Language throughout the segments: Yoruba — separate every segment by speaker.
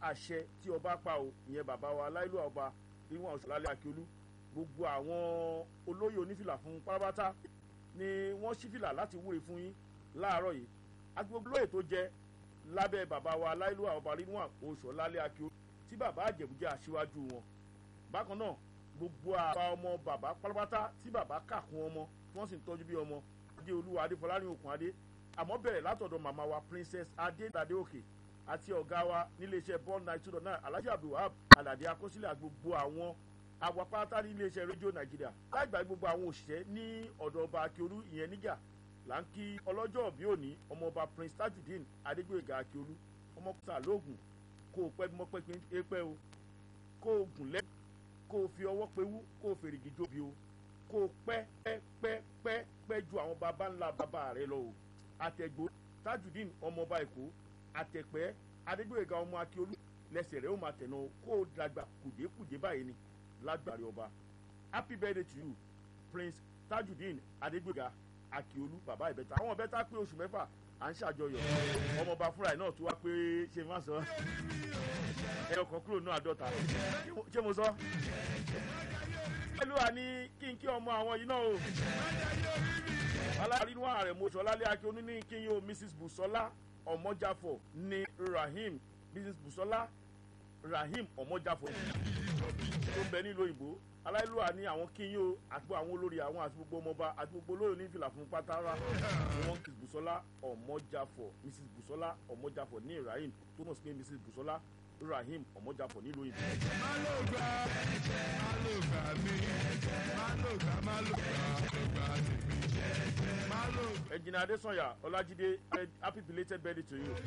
Speaker 1: àṣẹ tí ọba pa o ìyẹn bàbá wa aláìlú ọba níwọ̀n ọ̀ṣọ́lálẹ̀ akíolú gbogbo àwọn olóyè onífìlà fún pátápátá ni wọ́n ṣí fìlà láti wúre fún yín láàárọ̀ yìí àti gbogbo olóyè tó jẹ lábẹ́ bàbá wa aláìlú ọba níwọ̀n ọ̀ṣọ́lálẹ̀ akíolú tí bàbá àjẹ̀bú jẹ́ aṣíwájú wọn bákan náà gbogbo àbá ọmọ bàbá pátápátá tí bàbá kà kún ọmọ tí wọ́n sì ń tọ́jú bí ọmọ adé olúwa adéfọlárin òkun adé àmọ́ bẹ̀rẹ̀ látọ̀dọ̀ màmá wa princess adédàdé òkè àti ọ̀gá wa níléeṣẹ́ ball nine two dot nine alhaji abdulwahab alade akọsílẹ̀ gbogbo àwọn awapátá níléeṣẹ́ rédíò nàìjíríà láì gbàgbé gbogbo àwọn òṣìṣẹ́ ní ọ̀dọ̀ ọba akíolú ìyẹn níjà là ń kí ọlọ́jọ́ bí òní ọmọọba prince tajudeen adégbòyèga akíolú ọmọ kùsà lóògùn kó o pẹ́ mọ́ pẹ́ pẹ́ o kó o gùn lẹ́ kó o fi ọwọ́ pewú kó o fèrègì jóbi o kó o pẹ́ pẹ́ pẹ́ pẹ́ pẹ́ ju àwọn baba ńlá baba rẹ lọ o àtẹ̀gbó tajudeen ọmọọba èkó àtẹ̀pẹ́ adégbòyèga ọmọ akíolú lẹ́sẹ̀ rẹ̀ ó máa tẹ̀nà kó o dàgbà kùdékùdé báyìí ni lágbàrí ọba happy birthday to you prince tajudeen adégbòyèga akíolú bàbá ìbẹ́ta àwọn ìbẹ́ta pé oṣù mẹ́fà à ń ṣàjọyọ̀ ọmọọba fúnra ẹ̀ náà tó wá pé ṣe má sọ ẹyọ kan kúrò náà àádọ́ta ṣé mo sọ. pẹ̀lú àní kí n kí ọmọ àwọn yìí náà o alárínú ààrẹ mọ́ṣọ́lálẹ́ akíọ́nù ní kí n yóò mrs busola ọmọjáfọ̀ ní rahim mrs busola rahim ọmọjáfọ̀ tó ń bẹ nílùú òyìnbó aláìlúwa ní àwọn kí n yóò àti àwọn olórí àwọn àti gbogbo ọmọọba àti gbogbo olóyè ní ìfìlà fún pátára ni wọn kì busola ọmọjáfọ̀ mrs busola ọmọjáfọ̀ ní rahim tó mọ̀ sí pé mrs busola rahim ọmọjáfọ̀ nílùú òyìnbó.
Speaker 2: má ló gbà má ló gbà mí má ló gbà má ló gbà ló gbà tèmi má ló.
Speaker 1: ẹnjìnà adésanya ọlájídé happy belated birthday to you.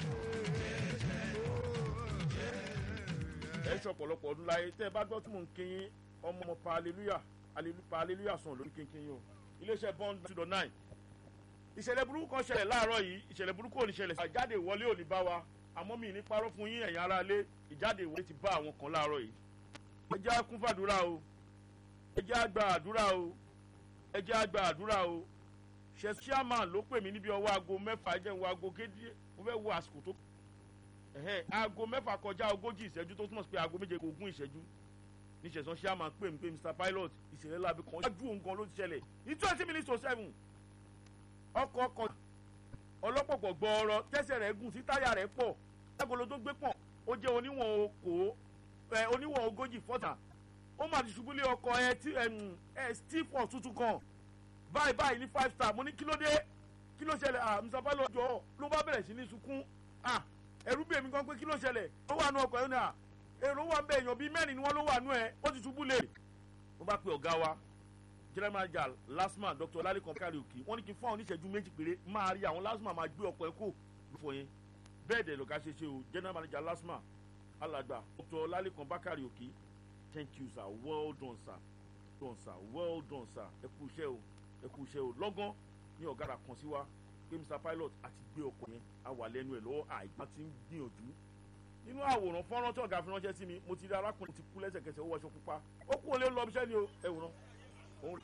Speaker 1: ẹ ṣe ọ̀pọ̀lọpọ̀ ọdún láyé tẹ́ ẹ bá gbọ́ tí mò ń kíyìn ọmọ ọmọ pa hallelujah pa hallelujah sàn lórí kínkín yìí o iléeṣẹ́ bond two dot nine ìṣẹ̀lẹ̀ burúkú kan ṣẹlẹ̀ láàárọ̀ yìí ìṣẹ̀lẹ̀ burúkú ò ní ṣẹlẹ̀ àjáde ìwọlé ò ní bá wa àmọ́ mi ní parọ́ fún yín ẹ̀yin ará ilé ìjáde ìwọlé ti bá àwọn kan láàárọ̀ yìí ẹ jẹ́ á kún fàdúrà o ẹ jẹ́ á gba àdúrà o ẹ jẹ́ á gba àdúrà o ṣe chairman ló pè mí níbi ọwọ́ aago mẹ́fà ẹ jẹ́ ń wo aago kéde mo fẹ́ wo àsìkò tó ẹ̀hẹ́n aago mẹ́fà kọjá ogójì ìṣẹ́jú tó túmọ̀ sí pé aago méje kò ogún ìṣẹ́jú níṣẹ̀sán chairman pè mí pé mr pilot ìṣẹ̀lẹ̀ láabi kan ṣáájú òun gan ló ti ṣẹlẹ̀ ní twenty minutes to seven ọkọ̀ ọkọ̀ ọlọ́pọ̀pọ̀ gbọ́ọ̀rọ̀ tẹ́sẹ̀ rẹ̀ gùn sí táyà rẹ̀ pọ̀ lágolo tó gbé pọ̀ ó jẹ́ oníwọ̀n okò ẹ oníwọ̀n ogójì fọ́tà ó mà ti ṣubú lé ọkọ̀ ẹ tí ẹ steve for tuntun kan báyìí báyìí ní five star mo ní kí ló dé kí ló ṣẹlẹ̀ ah mr pilot jọ ló bá bẹ̀rẹ̀ sí ní sunkún ah ẹ̀rú bèmí gan pé kí ló ṣẹlẹ̀ ó wà nù ọkọ̀ ẹ̀ náà èrò wà bẹ́ẹ̀ èèyàn bíi mẹ́rin ni wọ́n ló wà nù ẹ̀ ó ti ṣubú lé mo bá pe ọ̀gá wa general manager lasma dr lalikan karaoke wọ́n ní kí n fún àwọn oníṣẹ́jú méjì péré máa rí àwọn lasma máa gbé ọkọ̀ ẹ̀ kó lófo yẹn bẹ́ẹ̀ dẹ̀ lọ́ka ṣe ṣe o general manager lasma alàgbà dr lalikan bakari òkè thank you sir well done sir done sir well done sir ẹ kú iṣẹ́ o ẹ kú iṣẹ́ o lọ́gán ní ọ̀gára kan sí wa pé mr pilot àti gbé ọkọ̀ yẹn a wà lẹ́nu ẹ̀ lọ́wọ́ àìgbá ti ń gbìyànjú nínú àwòrán fọ́nrán tí ọ̀gá fi ránṣẹ́ sí mi mo ti rí arákùnrin ti kú lẹ́sẹ̀kẹsẹ̀ ó wọṣọ pupa ó kú olè lọ ibiṣẹ́ ni o ẹ wòran. òun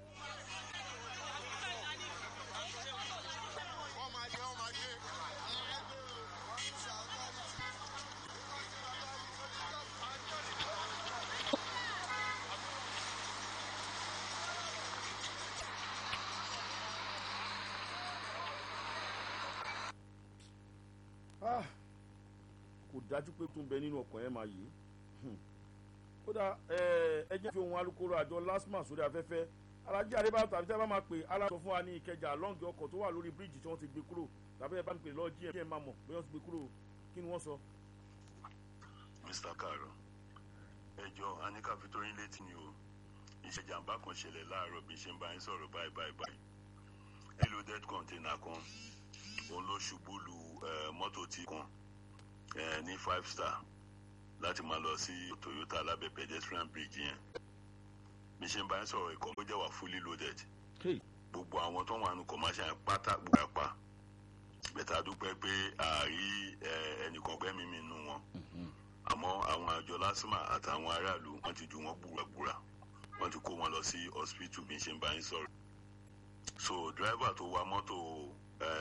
Speaker 1: Ah, kò dájú pé tó ń bẹ nínú ọkọ̀ yẹn máa yìí kódà ẹ jẹ́ fi ohun alukoro àjọ lasma sórí afẹ́fẹ́ alájí àdébá tàbí tí a bá máa pè aláṣọ fún wa ní ìkẹjà lọ́ǹgì ọkọ̀ tó wà lórí bíríìjì tí wọ́n ti gbé kúrò tàbí ẹ bá ń pè lọ́ọ́ jí ẹ máa mọ̀ bí wọ́n ti gbé kúrò kí ni wọ́n sọ.
Speaker 3: mr karo ẹjọ anika fi tóyin létí ni o ìṣèjàmbá kan ṣẹlẹ̀ láàárọ̀ bí ṣe ń bá yín sọ̀rọ̀ báyìí báyìí báyìí eloded container kan òun ló ṣubú lu mọ́tò tí kan ní five star láti máa lọ sí toyota alábẹ pedestrian bridge yẹn bí ṣe ń bá yín sọ̀rọ̀ ìkọ́ ló jẹ́ wà fully loaded gbogbo àwọn tó wà nù commercial yẹn pátá gbogbo apá bẹ́tà dúpẹ́ pé àárí ẹnìkan gbẹ́mí mi nù wọn àmọ́ àwọn àjọ lásìmà àtàwọn aráàlú wọ́n ti ju wọn gbùràgbùrà wọ́n ti kó wọn lọ sí hospital bí ṣe ń bá yín sọ̀rọ̀ so driver tó wa mọ́tò